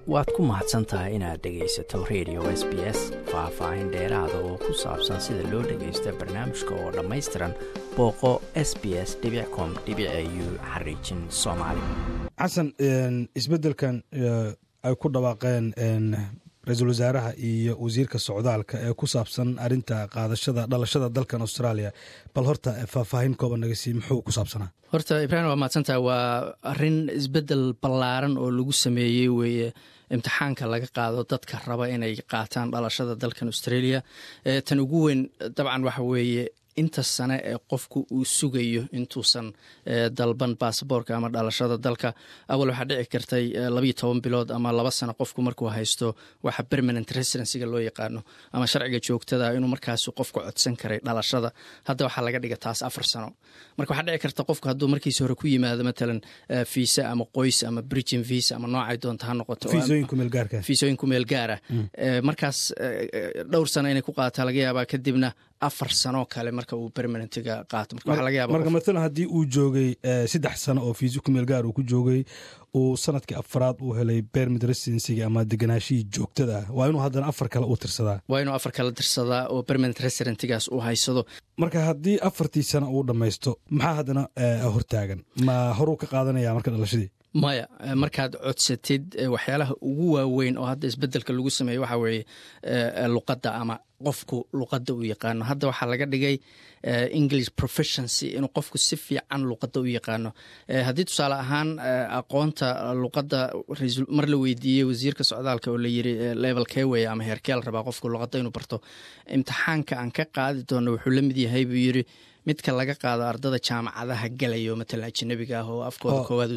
waad ku mahadsan tahay inaad dhegaysato radio s b s faah-faahin dheeraada oo ku saabsan sida loo dhagaysta barnaamijka oo dhammaystiran booqo s b s com u xariijin soomaali xasan isbeddelkan ay ku dhawaaqeen ra-iisul wasaaraha iyo wasiirka socdaalka ee ku saabsan arinta qaadashada dhalashada dalkan australia bal horta faahfaahin kooban naga sii muxuu ku saabsanaa horta ibraahim waa mahadsantaha waa arin isbeddel ballaaran oo lagu sameeyey weeye imtixaanka laga qaado dadka raba inay qaataan dhalashada dalkan australia tan ugu weyn dabcan waxa weeye inta sane ee qofku uu sugayo intuusan dalban basaboorka ama dhalashada dalka awal waxaa dhici kartay labayo toban bilood ama laba sano qofku markuu haysto waxa permanent residencyga loo yaqaano ama sharciga joogtada inuu markaas qofku codsan karay dhalashada hadda waxaa laga dhiga taas afar sano marka waxaa dhici karta qofku hadduu markiisi hore ku yimaado matalan fiisa ama qoys ama bridgin visa ama noocay doonta ha noqoto fiisooyinku meel gaara markaas dhowr sano inay ku qaata laga yaabaa kadibna afar sanoo kale marka uu permanentga qaato marka matalan haddii uu joogay saddex sano oo fiisi ku meel gaar uu ku joogay uu sanadkii afaraad uu helay bermid residencyga ama deganaashihii joogtada ah waa inuu haddana afar kale uu tirsadaa waa inuu afar kale tirsadaa oo permanent residentgaas uu haysado marka haddii afartii sano uu dhammaysto maxaa haddana hortaagan ma horuu ka qaadanaya marka dhalashadii maya markaad codsatid waxyaalaha ugu waaweyn oo hadda isbedelka lagu sameeyo waxaa weeye luqadda ama qofku luqadda u yaqaano hadda waxaa laga dhigay english professioncy inuu qofku si fiican luqadda u yaqaano haddii tusaale ahaan aqoonta luqadda mar la weydiiyey wasiirka socdaalka oo la yiri level kewey ama heerkeel rabaa qofku luqadda inuu barto imtixaanka aan ka qaadi doono wuxuu la mid yahay buu yiri midka laga qaado ardada jaamacadaha galayo matalan ajanabiga ah oo afkooda koowaad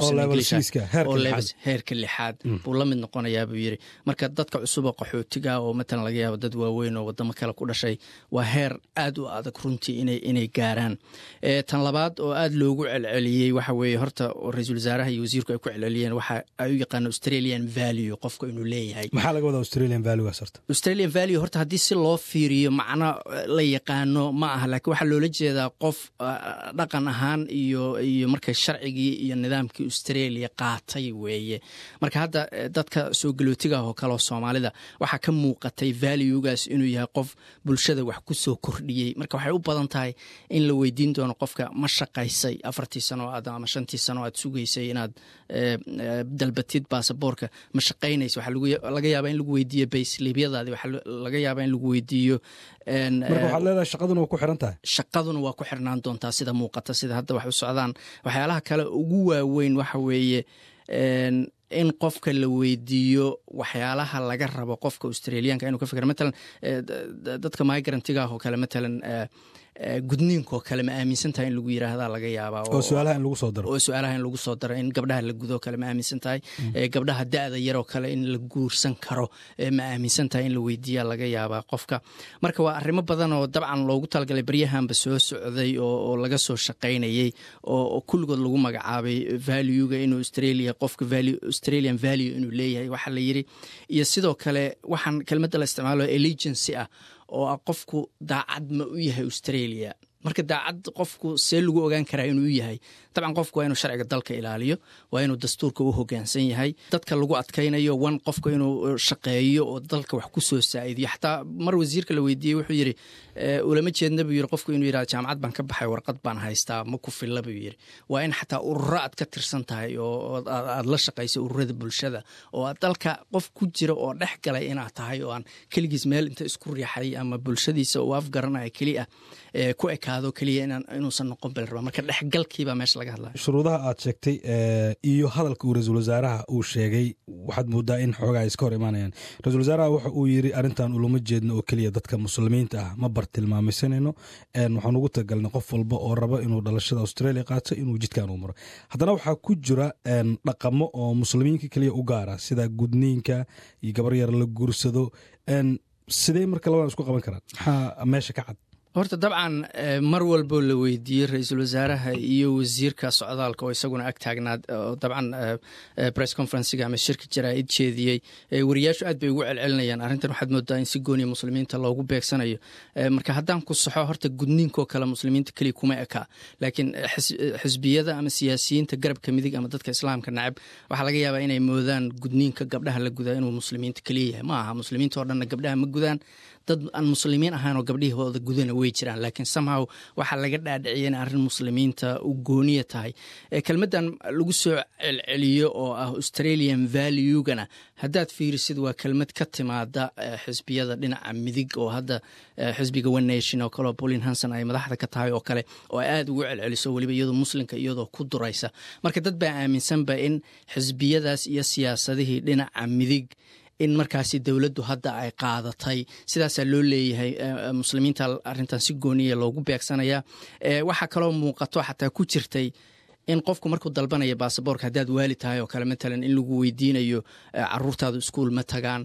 heerka lixaad buu la mid noqonayaa buu yiri marka dadka cusuba qaxootiga oo matalan laga yaabo dad waaweyn oo wadamo kale ku dhashay waa heer aad u adag runtii inay gaaraan tan labaad oo aad loogu celceliyey waxa weeye horta ra-iisul wasaaraha iyo wasiirku ay ku celceliyeen waxa ay u yaqaano australian value qofka inuu leeyahay maxaa laga wadaa australian valuegaas horta australian value horta haddii si loo fiiriyo macno la yaqaano ma aha laakiin waxaa loola jeedaa qof dhaqan ahaan iyo iyo marka sharcigii iyo nidaamkii australia qaatay weeye marka hadda dadka soo galootigaah oo kale oo soomaalida waxaa ka muuqatay valuegaas inuu yahay qof bulshada wax ku soo kordhiyey marka waxay u badan tahay in la weydiin doono qofka ma shaqaysay afartii sano aad ama shantii sano aad sugaysay inaad dalbatid baasaboorka ma shaqaynaysa waxaa laga yaabaa in lagu weydiiyo baysliibyadaadi waxaa laga yaabaa in lagu weydiiyo marka waxaad leedahay shaqaduna waa ku xiran tahay shaqaduna waa ku xirnaan doontaa sida muuqata sida hadda wax u socdaan waxyaalaha kale ugu waaweyn waxa weeye in qofka la weydiiyo waxyaalaha laga rabo qofka australiyaanka inuu ka fikra matalan dadka migrantiga ah oo kale matalan gudniinkaoo kale ma aaminsan tahay in lagu yiraahdaa laga yaabaa oo su-aalaha in lagu soo daro oo su-aalaha in lagu soo daro in gabdhaha la gudo kale ma aaminsan tahay gabdhaha da-da yaroo kale in la guursan karo ma aaminsan tahay in la weydiiyaa laga yaabaa qofka marka waa arrimo badan oo dabcan loogu talagalay baryahanba soo socday oo laga soo shaqaynayey oo kulligood lagu magacaabay valuega inuu australia qofka australian value inuu leeyahay waxaa la yiri iyo sidoo kale waxaan kelmadda la isticmaalo allegency ah oo ah qofku daacad ma u yahay australia marka daacad qofku see lagu ogaan karaa inuu yahay dabcan qofku waa inuu sharciga dalka ilaaliyo waa inuu dastuurka u hogaansan yahay dadka lagu adkaynayo wan qofka inuu shaqeeyo oo dalka wax ku soo saa'idiyo xataa mar wasiirka la weydiiyey wuxuu yiri ulama jeedna buu yiri qofku inuu yirahdo jaamacad baan ka baxay warqad baan haystaa ma ku filla buu yiri waa in xataa ururo aad ka tirsan tahay oo aad la shaqayso ururada bulshada oo aad dalka qof ku jira oo dhex galay inaad tahay oo aan keligiis meel inta isku riixay ama bulshadiisa uu afgaranaya keliya ku ekaado keliya inuusan noqon bal raba marka dhexgalkiibaa meesha laga hadlaya shuruudaha aad sheegtay iyo hadalka uu ra-iisul wasaaraha uu sheegay waxaad moodaa in xoogaa iska hor imaanayaan ra-isul wasaaraha waxa uu yiri arrintan ulama jeedno oo keliya dadka muslimiinta ah ma bartilmaamisanayno waxaan ugu talagalnay qof walba oo raba inuu dhalashada australia qaato inuu jidkan uu maro haddana waxaa ku jira dhaqamo oo muslimiinka keliya u gaara sida gudniinka iyo gabar yar la guursado sidee marka labadan isku qaban karaan maxaa meesha ka cad horta dabcan mar walboo la weydiiyey ra-iisul wasaaraha iyo wasiirka socdaalka oo isaguna ag taagnaa oo dabcan press conferencega ama shirka jaraa'id jeediyey wariyaashu aad bay ugu celcelinayaan arrintan waxaad moodaa in si gooniya muslimiinta loogu beegsanayo marka haddaan ku saxo horta gudniinkoo kale muslimiinta keliya kuma eka laakiin xisbiyada ama siyaasiyiinta garabka midig ama dadka islaamka nacab waxaa laga yaabaa inay moodaan gudniinka gabdhaha la gudaa inuu muslimiinta keliya yahay ma aha muslimiinta oo dhanna gabdhaha ma gudaan dad aan muslimiin ahayn oo gabdhihooda gudana wey jiraan laakiin somehow waxaa laga dhaadhiciya in arrin muslimiinta u gooniya tahay kelmaddan lagu soo celceliyo oo ah australian valuegana haddaad fiirisid waa kelmad ka timaada xisbiyada dhinaca midig oo hadda xisbiga one nation oo kaleo bolin hanson ay madaxda ka tahay oo kale oo aad ugu celceliso weliba iyadoo muslimka iyadoo ku duraysa marka dad baa aaminsanba in xisbiyadaas iyo siyaasadihii dhinaca midig in markaasi dowladdu hadda ay qaadatay sidaasaa loo leeyahay muslimiinta arrintan si gooniya loogu beegsanaya waxaa kaloo muuqato xataa ku jirtay in qofku markuu dalbanaya baasaboorka haddaad waali tahay oo kale matalan in lagu weydiinayo caruurtaadu iskuul ma tagaan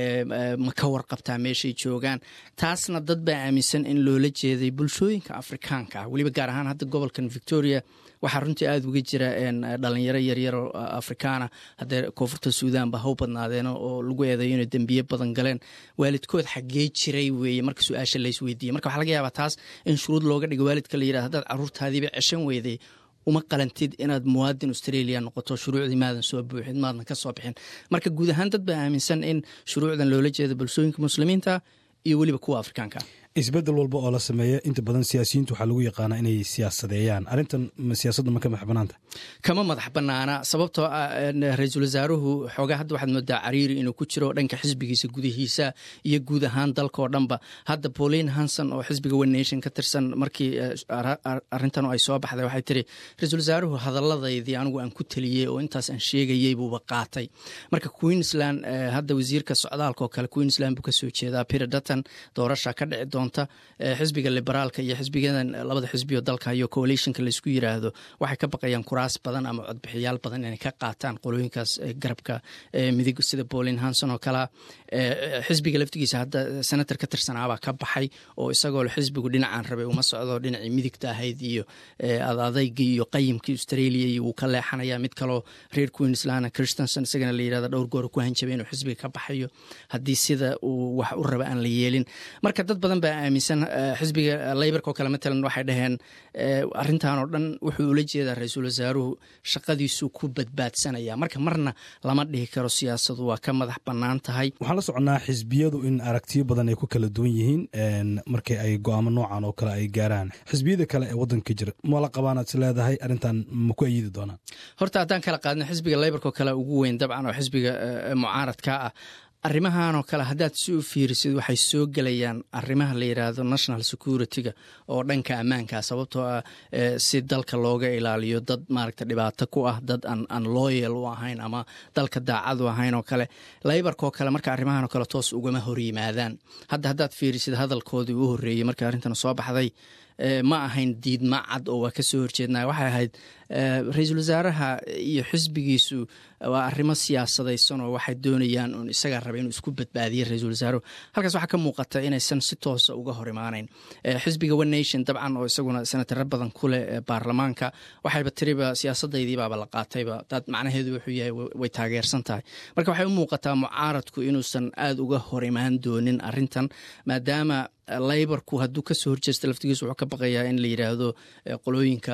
ma ka warqabtaa meeshay joogaan taasna dad baa aaminsan in loola jeeday bulshooyinka afrikaanka ah weliba gaar ahaan hadda gobolkan victoria waxaa runtii aada uga jira dhalinyaro yaryaroo afrikaana haddee koonfurta suudanba haw badnaadeen oo lagu eedayo inay dembiye badan galeen waalidkood xaggee jiray weeye marka su-aasha laysweydiiyey marka waxaa laga yaabaa taas in shuruud looga dhigo waalidka la yidhahdo haddaad caruurtaadiiba ceshan weyday uma qalantid inaad muwaadin australia noqoto shuruucdii maadan soo buuxin maadan ka soo bixin marka guud ahaan dad baa aaminsan in shuruucdan loola jeedo bulshooyinka muslimiinta iyo weliba kuwa afrikaanka isbedel walba oo la sameeya inta badan siyaasiyiintu waxaa lagu yaqaanaa inay siyaasadeeyaan arrintan siyaasadda ma ka madax banaanta kama madax banaana sababtoo ah ra-iisul wasaaruhu xoogaa hadda waxaad moodaa cariiri inuu ku jiro dhanka xisbigiisa gudihiisa iyo guud ahaan dalka oo dhanba hadda pauline hanson oo xisbiga one nation ka tirsan markii arrintan ay soo baxday waxay tiri ra-iisul wasaaruhu hadalladaydii anigu aan ku teliyey oo intaas aan sheegayey buuba qaatay marka queensland hadda wasiirka socdaalka oo kale queensland buu kasoo jeedaa peter dutton doorasha ka dhici doonta xisbiga liberaalka iyo xisbigadan labada xisbioo dalka iyo coalitionka laysku yiraahdo waxay ka baqayaan kuraas badan ama codbixiyaal badan inay ka qaataan qolooyinkaas garabka midig sida pauline hanson oo kalea xisbiga laftigiisa hadda senator ka tirsanaabaa ka baxay oo isagoo xisbigu dhinacaan rabay uma socdo dhinacii midigta ahayd iyo adadeygii iyo qayimkii australia iyo wuu ka leexanaya mid kaloo reer queensland christenson isagana la yirahdo dhowr goor ku hanjabay inuu xisbiga ka baxayo haddii sida uu wax u raba aan la yeelin marka dad badan baa aaminsan xisbiga leybarka oo kale matalan waxay dhaheen arrintan oo dhan wuxuu ula jeedaa ra-iisul wasaaruhu shaqadiisuu ku badbaadsanaya marka marna lama dhihi karo siyaasadu waa ka madax bannaan tahay waxaan la soconnaa xisbiyadu in aragtiyo badan ay ku kala duwan yihiin markii ay go-aamo noocan oo kale ay gaaraan xisbiyada kale ee waddanka jira mala qabaanaad is leedahay arrintan ma ku ayidi doonaan horta haddaan kala qaadno xisbiga leybarka oo kale ugu weyn dabcan oo xisbiga mucaaradka ah arrimahan oo kale haddaad si u fiirisid waxay soo gelayaan arrimaha la yidhaahdo national security-ga oo dhanka ammaanka sababtoo ah si dalka looga ilaaliyo dad maaragta dhibaato ku ah dad aan looyal u ahayn ama dalka daacad u ahayn oo kale laybarkaoo kale marka arrimahan oo kale toos ugama hor yimaadaan hadda haddaad fiirisid hadalkoodii u horreeyey markii arrintan soo baxday ma ahayn diidma cad oo waa ka soo horjeednaa waxay ahayd ra-iisul wasaaraha iyo xisbigiisu waa arrimo siyaasadaysan oo waxay doonayaan un isagaa raba inuu isku badbaadiye ra-iisul wasaaruhu halkaas waxaa ka muuqata inaysan si toosa uga hor imaanayn xisbiga one nation dabcan oo isaguna senataro badan ku leh baarlamaanka waxayba tiriba siyaasadaydiibaaba la qaatayba dad macnaheedu wuxuu yahay way taageersan tahay marka waxay u muuqataa mucaaradku inuusan aada uga hor imaan doonin arrintan maadaama laybarku hadduu kasoo horjeesta laftigiisu wuxuu ka baqayaa in la yidhaahdo qolooyinka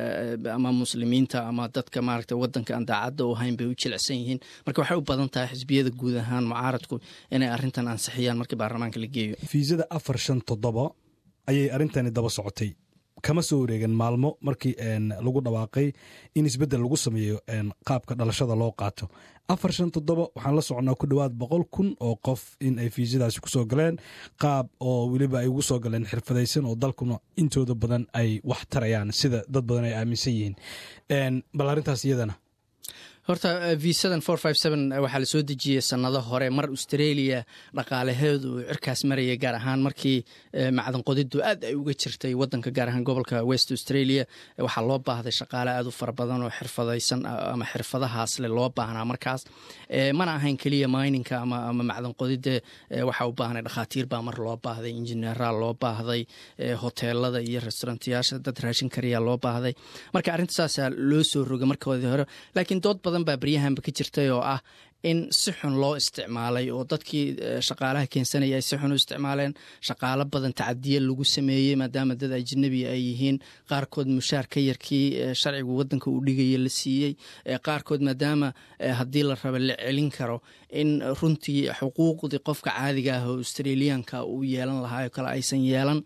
ama muslimiinta ama dadka maaragta wadanka aan daacadda u ahayn bay u jilicsan yihiin marka waxay u badan tahay xisbiyada guud ahaan mucaaradku inay arrintan ansixiyaan markii baarlamaanka la geeyo fiisada afar shan toddoba ayay arrintani daba socotay kama soo wareegan maalmo markii lagu dhawaaqay in isbeddel lagu sameeyo qaabka dhalashada loo qaato afar shan toddoba waxaan la soconnaa ku dhowaad boqol kun oo qof in ay fiisadaasi kusoo galeen qaab oo weliba ay ugu soo galeen xirfadaysan oo dalkuna intooda badan ay wax tarayaan sida dad badan ay aaminsan yihiin bal arrintaas iyadana horta visadan waxaa lasoo dejiyey sanado hore mar australia dhaqaalaheedu uu cirkaas marayay gaar ahaan markii macdan qodidu aad ay uga jirtay wadanka gaar ahaan gobolka west australia waxaa loo baahday shaqaale aad u fara badan oo xirfadaysan ama xirfadahaasle loo baahnaa markaas mana ahayn keliya mininka ama macdan qodide waxaa u baahnay dhakhaatiir baa mar loo baahday injineeraa loo baahday hoteelada iyo restaurantayaasha dad raashin kariyaa loo baahday marka arrinta saasaa loo soo rogay markoodii hore laakiin dood badan baa baryahanba ka jirtay oo ah in si xun loo isticmaalay oo dadkii shaqaalaha keensanaya ay si xun u isticmaaleen shaqaalo badan tacadiye lagu sameeyey maadaama dad ajnabi ay yihiin qaarkood mushaar ka yarkii sharcigu wadanka uu dhigaya la siiyey qaarkood maadaama haddii la raba la celin karo in runtii xuquuqdii qofka caadiga ah oo australiyaanka uu yeelan lahaa oo kale aysan yeelan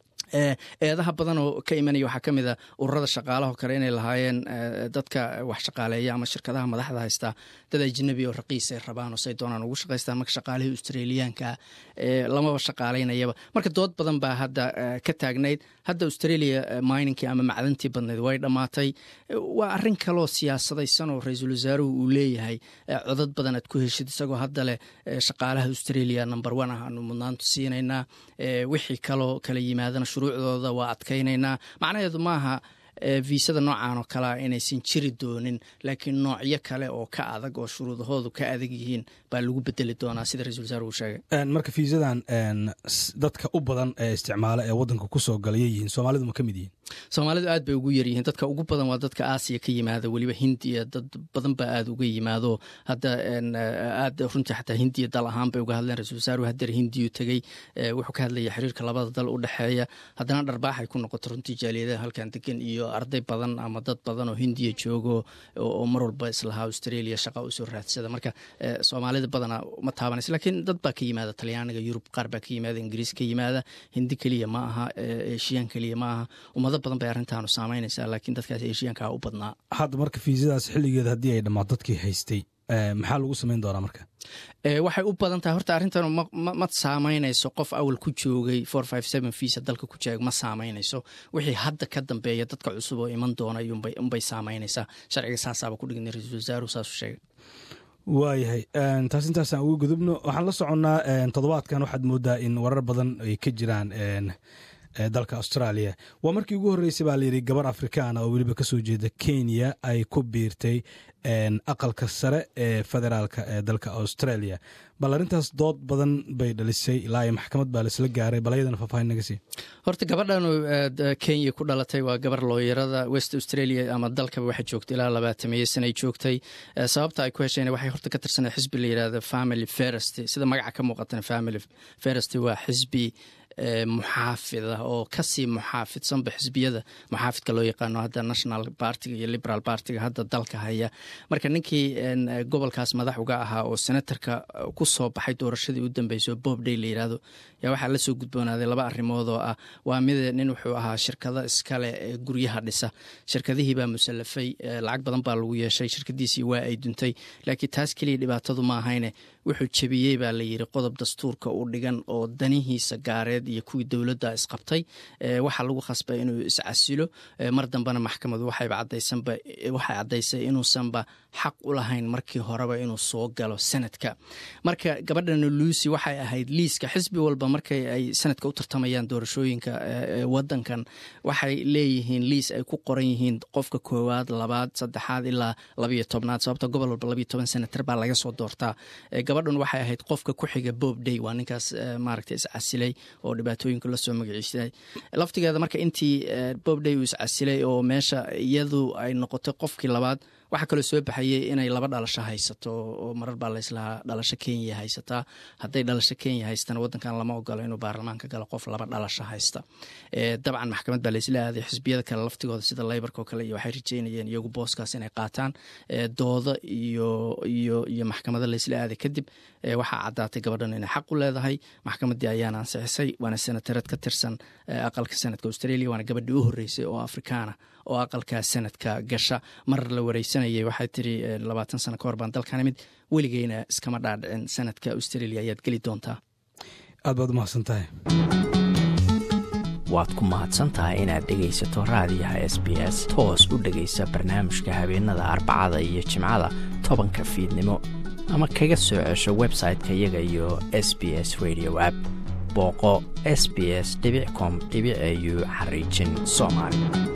eedaha badan oo ka imanaya waxaa ka mid a ururada shaqaalaho kale inay lahaayeen dadka wax shaqaaleeya ama shirkadaha madaxda haystaa dad ajnabi oo raqiis ay rabaan oo say doonaan ugu shaqaystaan marka shaqaalihii australiyaanka lamaba shaqaalaynayaba marka dood badan baa hadda ka taagnayd hadda australia mininki ama macdantii badnayd way dhammaatay waa arrin kaloo siyaasadaysan oo ra-iisul wasaaruhu uu leeyahay codad badan aad ku heshid isagoo hadda leh shaqaalaha australia number one ah aanu mudnaantu siinaynaa wixii kaloo kala yimaadana shuruucdooda waa adkaynaynaa macnaheedu maaha viisada noocan oo kalea inaysan jiri doonin laakiin noocyo kale oo ka adag oo shuruudahoodu ka adag yihiin baa lagu bedeli doonaa sida ra-isul wasaar uu sheegay marka fiisadan dadka u badan ee isticmaala ee wadanka kusoo galaya yihiin soomaalidu ma ka mid yihiin soomaalidu aad bay ugu yaryihiin dadka ugu badan waa dadka aasiya ka yimaada weliba hindiya dad badan baa aada uga yimaado hadda aad runtii xataa hindiya dal ahaan bay uga hadleen ra-isul wasaaruhu hadeer hindiyu tegey wuxuu ka hadlaya xiriirka labada dal u dhexeeya haddana dharbaaxay ku noqoto runtii jaaliyadaha halkan degan iyo arday badan ama dad badan oo hindiya joogo oo mar walba islahaa australia shaqa usoo raadsada marka soomaalida badana ma taabanaysa laakiin dad baa ka yimaada talyaaniga yurub qaar baa ka yimaada ingiriis ka yimaada hindi keliya ma aha eshiyaan keliya ma aha ummado badan bay arrintaanu saameynaysaa laakiin dadkaas eshiyaankaa u badnaa hadda marka fiisadaas xilligeeda haddii ay dhammaad dadkii haystay maxaa lagu samayn doonaa marka waxay u badan tahay horta arrintan ma saameynayso qof awal ku joogay visa dalka ku jooga ma saameynayso wixii hadda ka dambeeya dadka cusub oo iman doona unbay saameynaysaa sharciga saasaaba ku dhigna ra-isul wasaaruhu saasuu sheegay waayahay taas intaasaan uga gudubno waxaan la soconnaa toddobaadkan waxaad moodaa in warar badan ay ka jiraan dalka australia waa markii ugu horreysay baa layidhi gabar afrikaana oo weliba kasoo jeeda kenya ay ku biirtay aqalka sare ee federaalka ee dalka australia bal arrintaas dood badan bay dhalisay ilaa iyo maxkamad baa laisla gaaray bal ayadana faahfaahin naga sii horta gabadhan kenya ku dhalatay waa gabar looyarada west australia ama dalkaba waxay joogtay ilaa labaatamiyo sanay joogtay sababta ay ku hesheen waxay horta ka tirsanay xisbi la yidhahdo family ferest sida magaca ka muuqatana family ferest waa xisbi muxaafida oo kasii muxaafidsanba xisbiyada muxaafidka loo yaqaano hadda national bartiga iyo liberal bartiga hadda dalka haya marka ninkii gobolkaas madax uga ahaa oo senatarka ku soo baxay doorashadii u dambeysay oo bob day la yidhaahdo yaa waxaa lasoo gudboonaaday laba arrimood oo ah waa mid nin wuxuu ahaa shirkado iskale ee guryaha dhisa shirkadihii baa musallafay lacag badan baa lagu yeeshay shirkadiisii waa ay duntay laakiin taas keliya dhibaatadu ma ahayne wuxuu jebiyey baa la yidhi qodob dastuurka u dhigan oo danihiisa gaareed iyo kuwii dowladda isqabtay waxaa lagu khasbay inuu iscasilo mar dambena maxkamadu waxayba cadaysanba waxay caddaysay inuusanba xaq u lahayn markii horeba inuu soo galo sanadka marka gabadhan luucy waxay ahayd liiska xisbi walba markay ay sanadka u tartamayaan doorashooyinka wadankan waxay leeyihiin liis ay ku qoran yihiin qofka koowaad labaad saddexaad ilaa labayo tobnaad sababta gobol walba labayo toban senatar baa laga soo doortaa gabadhan waxay ahayd qofka ku xiga bob day waa ninkaas maaragta iscasilay oo dhibaatooyinka lasoo magaciisay laftigeeda marka intii bob day uu iscasilay oo meesha iyadu ay noqotay qofkii labaad waxaa kaloo soo baxayey inay laba dhalasho haysato oo marar baa layslahaa dhalasho kenya haysataa hadday dhalasho kenya haystana wadankan lama ogolo inuu baarlamaanka galo qof laba dhalasho haysta dabcan maxkamad baa laysla aaday xisbiyada kale laftigooda sida leybarka oo kale iyo waxay rajeynayeen iyagu booskaas inay qaataan dooda iyo iyo iyo maxkamada laysla aaday kadib waxaa caddaatay gabadhan inay xaq u leedahay maxkamaddii ayaana ansixisay waana senatareed ka tirsan aqalka sanadka australia waana gabadhii u horreysay oo afrikaana oo aqalka sanadka gasha mar la wareysanayay waxay tiri labaatan sano ka hor baan dalkan imid weligeyna iskama dhaadhicin sanadka australia ayaad geli doontaa aad baad u mahadsan tahay waad ku mahadsantahay inaad dhegaysato raadiyaha s b s toos u dhegaysa barnaamijka habeenada arbacada iyo jimcada tobanka fiidnimo ama kaga soo cesho website-ka iyaga iyo s b s radio app booqo s b s com au xariijin soomaali